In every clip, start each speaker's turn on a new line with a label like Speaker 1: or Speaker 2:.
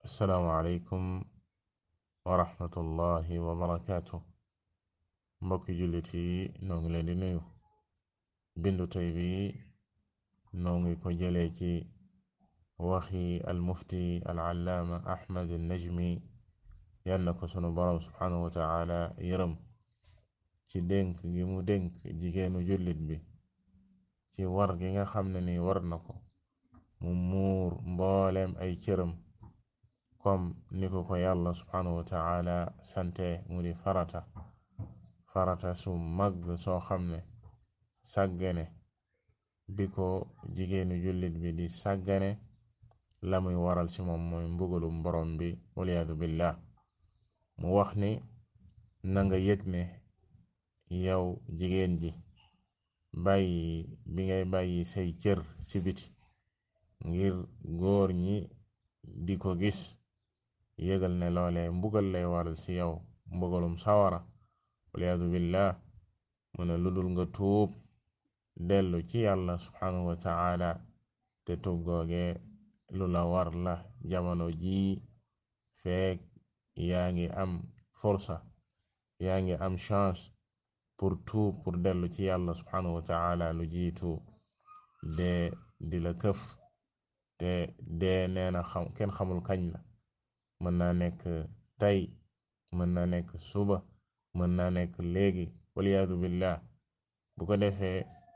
Speaker 1: assalaamu aleykum wa rahmatullahi wa barakaatu mbokki jullit yi noo ngi leen di nuyu bindu tey bi noo ngi ko jëlee ci waxi almufti alallaama ahmad najmi yal na ko sunu boroom subhaanahu wa taala yërëm ci dénk gi mu dénk jigéenu jullit bi ci war gi nga xam ne ni war na ko mu muur mbooleem ay cëram kom ni ko ko yàlla subhaanahu wa taala sante mu di farata farata su mag soo xam ne sàggane bi ko jigéenu jullit bi di sàggane la muy waral ci moom mooy mbugalum borom bi waliyaadu billah mu wax ni nanga yëg ne yow jigéen ji bàyyi bi ngay bàyyi say cër ci biti ngir góor ñi di ko gis yëgal ne loole mbugal lay waral ci yow mbugalum sawara waliyaadu billah mu ne ludul nga tuub dellu ci yàlla subhanahu wa taala te tuub googe lu la war la jamono jii feek yaa ngi am forsa yaa ngi am chance pour tuub pour dellu ci yàlla subhanahu wa taala lu jiitu dee di la këf te dee nee na xam kenn xamul kañ la mën naa nekk tey mën naa nekk suba mën naa nekk léegi waliyaadu billah bu ko defee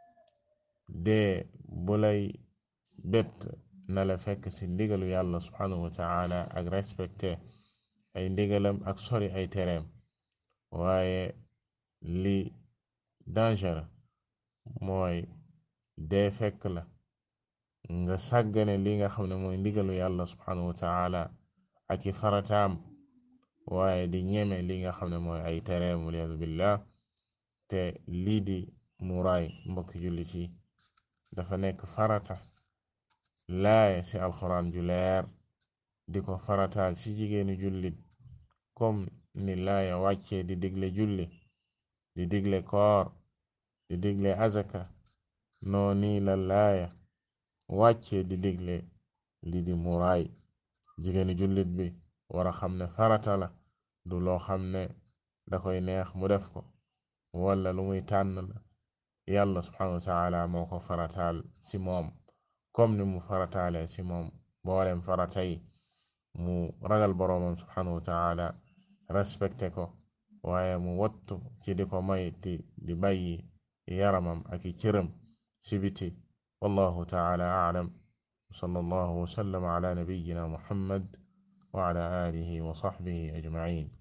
Speaker 1: dee bu lay bett na la fekk ci ndigalu yàlla subhanahu wa taala ak respecté ay ndigalam ak sori ay tereem waaye li danger mooy dee fekk la nga sàggane li nga xam ne mooy ndigalu yàlla subhanahu wa taala ak i farataam waaye di ñeme li nga xam ne mooy ay tereem waliyaadu billah te lii di muraay mbokki jullit yi dafa nekk farata laaya ci alxuraan ju leer di ko farataal ci jigéenu jullit comme ni laaya wàccee di digle julli di digle koor di digle azaka noo nii la laaya wàccee di digle lii di muraay jigéenu jullit bi wara xam ne farata la du loo xam ne da koy neex mu def ko wala lu muy tànn la yàlla subhanahu wa taala moo ko farataal ci moom comme ni mu farataale ci moom boolem farata yi mu ragal boroomam subhanahu wa taala respecté ko waaye mu wattu ci di ko may di di bàyyi yaramam ak i cëram ci biti wallahu taala aalam sallallahu wa sallam ala nabiyyina muhammad wa ala alihi wa sahbihi ajma'in